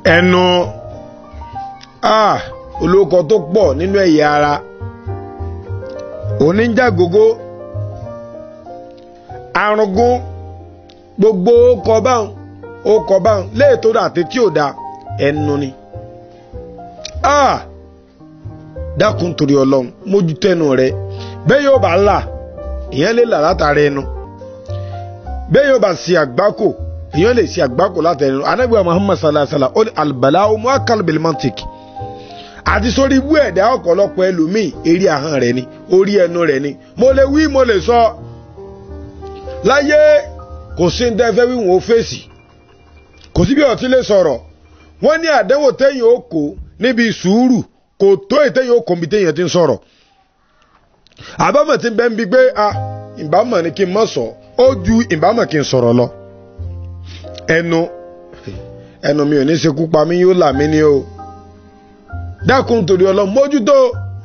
ẹnu ah olóko tó pọ̀ nínú ẹ̀yà ara oníjàgógó arúgún gbogbo ọkọ̀ báwọn ọkọ̀ báwọn léètò àti tí ò da ẹnu ni ah dákun torí ọlọ́run mójútó ẹnu rẹ bẹ́ẹ̀ yóò bá là ìyẹn lè là látara ẹnu bẹ́ẹ̀ yóò bá ṣe àgbákò èèyàn lè ṣe àgbákò látara ẹnu anábìyà muhammad sallallahu alaihi wa sallam ó ní alibala omu akalbil mantik àti sórí ibú ẹ̀dá ọ̀pọ̀lọpọ̀ ẹlòmíì eré ahọ́n rẹ̀ ni orí ẹnu rẹ̀ ni mo lè wí mo lè sọ láyé kò sí ní tẹ́fẹ́ wí wọn ó fèsì kò sí bí ọtí lè sọ̀rọ̀ wọ́n ní àdánwò téèyàn ó kó níbi sùúrù kò tó ètéèyàn ó kó níbi téèyàn ti ń sọ̀rọ̀ àbámọ̀ ti bẹ́ẹ̀ ń bi pé a ìbámọ̀ ni kí n mọ̀ sọ ó ju ìbámọ̀ kí n sọ̀rọ̀ lọ ẹnu ẹnu mi ò ní ṣekú pa mí yóò là mí ni o dákun torí ọlọ mójútó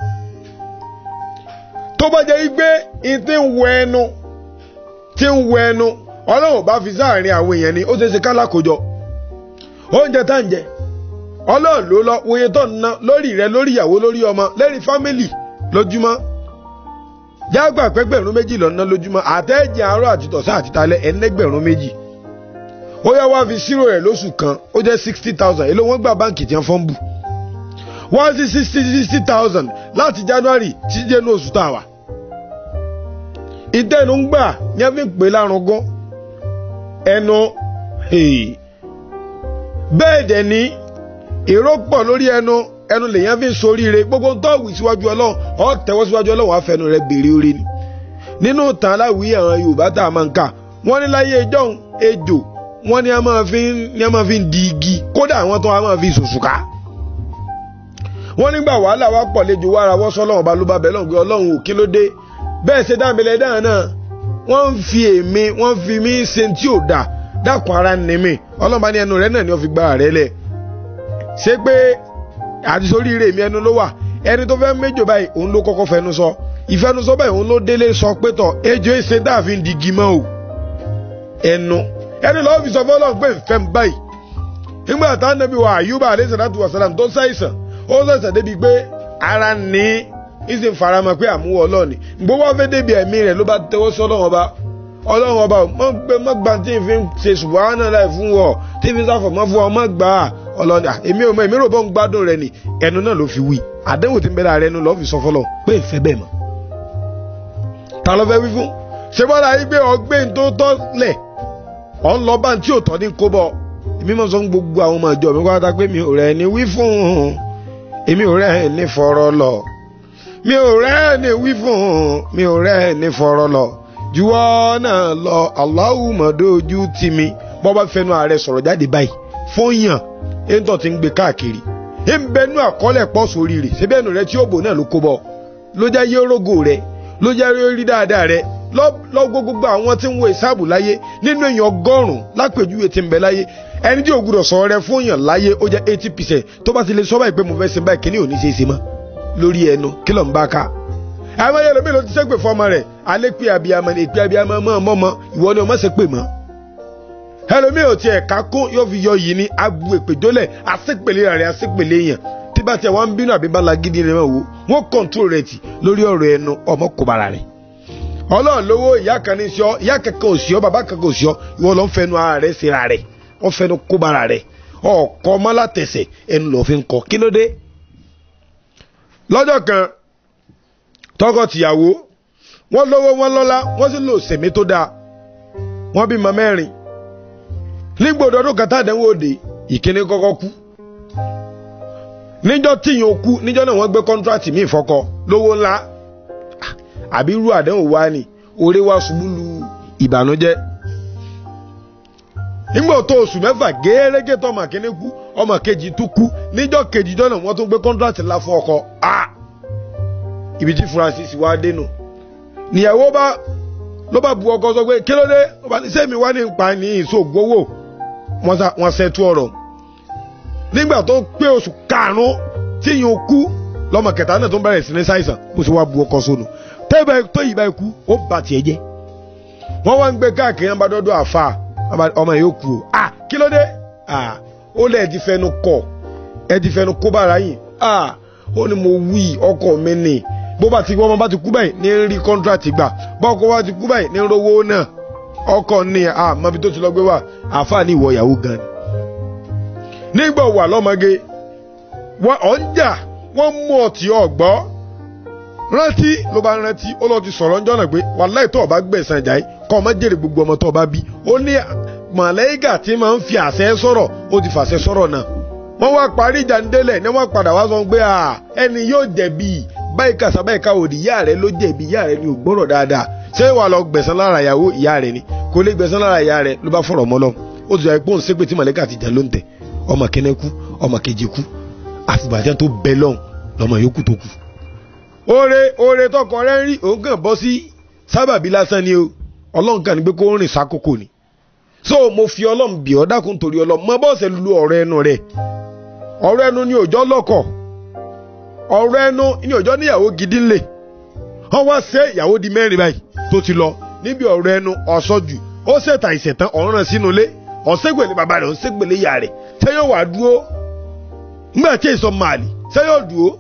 tó bá jẹ́ pé n ti ń wọ ẹnu ti ń wọ ẹnu ọlọ́run bá fi sáàrin àwọn èèyàn ni ó ṣe ṣe kálákòjọ oúnjẹ tá ń jẹ ọlọ́run ló lọ wòye tó ń ná lórí rẹ lórí ìyàwó lórí ọmọ lẹ́rìí fámìlì lójúmọ́ jágbà pẹ́gbẹ̀rún méjì lọ ná lójúmọ́ àtẹ́jì àárọ̀ àti tọ̀sán àti talẹ́ ẹ̀ẹ́dẹ́gbẹ̀rún méjì ó yá wá fi ṣírò rẹ̀ lóṣù kan ó jẹ́ sixty thousand èló wọ́n gbà báǹkì tí wọ́n fọ́n bù one sí sixty sixty thousand láti january títí dé ní oṣù tá a wà. ìtẹ́nu ń gbà ní ẹ fi ń pè lárugún ẹnu bẹ́ẹ̀ dẹ̀ ní èrò pọ̀ lórí ẹnu ẹnu lèyàn fi ń soríire gbogbo tó wì síwájú ọlọ́run ọ̀ tẹ́wọ́ síwájú ọlọ́run àfẹnu rẹ̀ béèrè orí ni. nínú ìtàn aláwìí àwọn yorùbá tá a máa ń kà wọ́n ní láyé ìjọ́un ejò wọ́n ní a máa fi ní a máa fi di igi kódà àwọn tó a máa fi sòsùká. wọ́n nígbà wàhálà wa pọ̀ lẹ́jọ́ wàrà wọ́n sọ ọlọ́run ọba ló bá bẹ̀ lọ́hùn pé ọlọ́run ò kí ló dé bẹ́ẹ̀ ṣe dáàmìlẹ̀ dáhùn náà wọ́n ń fi èmi wọ́n fi mí ṣe tí ò dà dákun ara ní mi ọlọ́run bá ní ẹnu rẹ̀ náà ni wọ́n fi gbára rẹ̀ lẹ̀ ṣé pé àti sórí ire mi ẹnu ló wà ẹni tó fẹ́ méjò báyìí òun ló kọ́kọ́ fẹnu sọ ìfẹnusọ báyìí òun ló délé sọ pé tọ̀ ejò èsè dáàfin digi mọ́ o ẹnu ẹni lọ́wọ́ fi sọ fún ọlọ́run pé nfẹ́ ń báyìí nígbà tá nàbí wa àyùbá alayhi salatu wa salam tó ṣàìsàn ó ṣàìsàn débi pé ara ní ìsìn faramọ́ pé àmúwọ̀ ọlọ́ọ̀ni gbogbo wọn fẹ́ débi ẹ̀mí rẹ̀ ló bá tẹwọ́ sí ọlọ́run ọba ọlọ́run ọba mọ́ gbà tí n fi ṣe subahana láì fún wọ tí n fi sáfọ̀ mọ́ fún ọ mọ́ gbà á ọlọ́run èmi ò mọ èmi rò bọ́ ń gbádùn rẹ ni ẹnu náà ló fi wí àdéhùn tí ń bẹ lára ẹnu lọ́ọ́ fi sọ fọlọ́ pé ìfẹ́ bẹ́ẹ̀ mọ́ ta ló fẹ́ wí fún ṣé bọ́lá yìí gbé ọgbẹ́ tó tọ́ lẹ̀ ọ̀ ń lọ bá tí ò tọ́ ní kó bọ̀ èmi mọ̀ sọ fún gbogbo àwọn ọmọ ìjọ mi kọ́ ta pé mi ò rẹ̀ ní wí fún un èmi ò rẹ̀ ní fọ̀rọ̀ lọ mi ò rẹ̀ ní wí fún un mi ò rẹ̀ ní fọ̀rọ̀ lọ juwọ́ náà lọ Allahu mọ̀dójú tì mí bọ́ bá fẹnu ààrẹ sọ̀rọ̀ jáde báyìí fún yàn ètò tí ń gbé káàkiri ẹ ń bẹnu àkọọ́lẹ̀ pọ̀ sórí rẹ̀ síbẹ̀ ẹnu rẹ tí ó bò náà ló kó bọ̀ ló jẹ́ yé rógò rẹ ló jẹ́ rí dáadáa rẹ lọ́gbọ́ gbogbo àwọn tí ń wo ìsáàbù láyé nínú èèyàn ọgọ́rùn-ún lápèjúwe tí ń bẹ láyé ẹni tí ò gbúdọ̀ sọ rẹ fún èèyàn láyé ó jẹ́ eighty percent tó bá ti lè sọ báyìí pé mo fẹ́ sin báyìí kíní ò ní ṣe é ṣe mọ́ lórí ẹnu kí ló ń bá ká. àwọn yẹn lómi ló ti ṣépè fọmọ rẹ alẹ́ pé abiyamọ ni èpè abiyamọ mọ́ ọmọ mọ́ ìwọ ni ọmọ ṣe pè mọ́. ẹlòmíì ò tiẹ̀ ká kún yóò fi yọ yìí ní abu èpè jólẹ̀ àṣepèlé rẹ̀ àṣepèlé yẹn tí bá tiẹ̀ wọ́n ń bínú àbí bá lagídí rẹ̀ wò wọ́n kọ̀ǹtúrò rẹ̀ tì lórí ọ̀rọ̀ ẹnu ọmọ kòbára rẹ̀ ọlọ́run lówó ìyá kan ní sí ọ ìyá kankan ò sí ọ bàbá kankan ò sí ọ ìwọ ló ń fẹnu ara rẹ síra rẹ wọ́n fẹnu kóbara rẹ ọkọ mọ́látẹsẹ̀ ẹnu lọ́ọ́ fi ń kọ kí ló dé. lọ́jọ́ kan tọkọ-tìyàwó wọ́n lówó wọ́n lọ́lá wọ́n sì lò sẹ̀mí tó dáa wọ́n bímọ mẹ́rin nígbòdo ọdún kan tàdánwò òde ìkíní kọ́kọ́ kú níjọ́ tíyìn ó kú níjọ́ náà wọ́n gbé kọ́ńtrátì míì fọ́kọ lówó ńlá àbí irú àdánwò wa ni orí wa ṣubú lu ìbànújẹ́ nígbà tó oṣù mẹ́fà gẹ́rẹ́gẹ́ tó ọmọ kìíní kú ọmọ kejì tún kú níjọ́ kejì jọ́nà wọ́n tún gbé kọ́ńtrátì ńlá fún ọkọ a ibi tí Francis wá dénú níyàwó bá ló bá bu ọkọ sọ pé kí ló dé ọba ní sẹ́mi wá ní pa ní ìṣògbówó wọ́n ṣẹ́tú ọ̀rọ̀ nígbà tó pé oṣù karùn-ún tíyìn kú lọ́mọ kẹta náà tó ń bẹ̀rẹ̀ sí ní ṣàìsàn bó ṣe wá bu ọkọ sónù tẹ́bẹ̀ tó yìí bá ikú ó bà tiẹ̀ jẹ́ wọ́n wá ń gbé káàkiri wọn bá dọ́dọ̀ àfa ọmọ yìí ó kú o à kí ló dé à ó lẹ̀ ti fẹnu kọ̀ ẹ ti fẹnu kó bára yìí ah ó ní mo wí ọkọ mi nì bó bá ti wọ́n bá ti kú báyìí ní rí kọ́ńtrátì gbà bọ́ọ̀kọ́ bá ti kú báyìí ní rówó náà ọkọ ní ah mọbi tó ti lọ gbé wá àáfàá ní ìwọ ìyàwó gan ni nígbà wà lọ́mọge wọ́n ọ̀ ń jà wọ́n mú ọtí ọ̀gbọ́ rántí ló bá rántí ó lọ ti sọ̀rọ̀ ńjọ́ náà pé wàláì tó o bá gbẹ̀sán ìjà yìí kọ́ ọ má jèrè gbogbo ọmọ tó o bá bí ó ní màlẹ́gà tí máa ń fi àṣẹ sọ̀rọ̀ ó ti fàṣẹ sọ̀rọ̀ náà wọ́n wá parí ìjà ńdélẹ̀ ní wọ́n padà wá sọ pé ẹni yóò jẹ̀bi báyìí kàṣà báyìí ká òdì ìyá rẹ ló jẹ̀bi ìyá rẹ ni ò gbọ́rọ̀ dáadáa ṣé wàá lọ gbẹ̀sán lára ìyàwó ìyá rẹ ni kò lè gbẹ̀sán lára ìyá rẹ ló bá fọ̀rọ̀ mọ́ lọ ó ti sọ pé òun ṣépè tí màlẹ́kà ti jà ló ń tẹ̀ ọmọ kẹ́nẹ́ kú ọmọ kejì kú àfìgbàjẹ́ tó bẹ lọ́hùn lọ́mọ yòókù tó kù. oore oore tọkọ rẹ ń rí òun kàn bọ́ sí sábàbí lásán ni o ọlọ́run kàn ní pé kó rìn sákòókò ni. so mo fi ọlọ́run bì ọ́ dákun torí ọlọ́run mọ bọ́ọ̀sẹ̀ lu ọ̀rọ̀ ẹnu rẹ̀ ọ̀rọ̀ ẹnu ni òjọ́ lọ́kọ̀ ọ̀rọ̀ ẹnu ni òjọ́ níyàwó gidi ńlẹ̀ wọ́n wá ṣe ìyàwó di mẹ́rin báyìí tó ti lọ níbi ọ̀rọ̀ ẹnu ọ̀sọ́jù ó ṣètà ìṣẹ̀tàn ọ̀ràn sínú ilé ọ̀sẹ́gbẹ̀lẹ̀ bàbá rẹ̀ ọ̀sẹ́gbẹ̀lẹ̀ ìyá rẹ̀ ṣé yóò wá dúró nígbà tí èso màálì ṣé yóò dúró.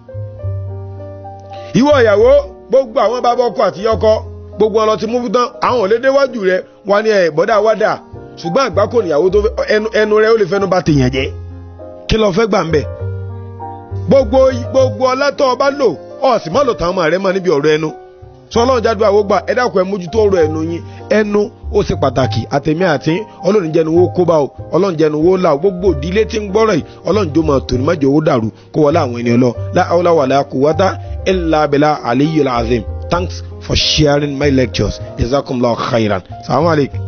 ìwọ ìyàwó gbogbo àwọn bàbá ọkọ àti ọkọ gbogbo ọlọ ti mú fún tán àwọn ò lè déwájú rẹ wà ní ẹ bọ́dà wádà ṣùgbọ́n àgbákò níyàwó tó ẹnu ẹnu rẹ ó lè fẹnu bá tèèyàn jẹ kí ló fẹ́ gbà ń bẹ̀. gbogbo gbogbo ọlátọ́ ọba lò ọ̀sìn má lò táwọn ọmọ rẹ mọ níbi ọ̀rọ̀ ẹnu sọlọ́run jáde àwọn gbà ẹ dákun ẹ mójútó ọ̀rọ̀ ẹnu yín ẹnu ó ṣe pàtàkì àtẹ̀mí àti ọlọ́run jẹnu wo kó bá o ọlọ́run jẹnu wo là o gbogbo ìdílé tí ń gbọ́rọ̀ yìí ọlọ́run jó máa tòní májò owó dàrú kó wọlé àwọn ènìyàn lọ láàwọlá wà láàkú wátá illa billah aliyu azim thanks for sharing my lectures jazakumullahu khairan salamu alaykum.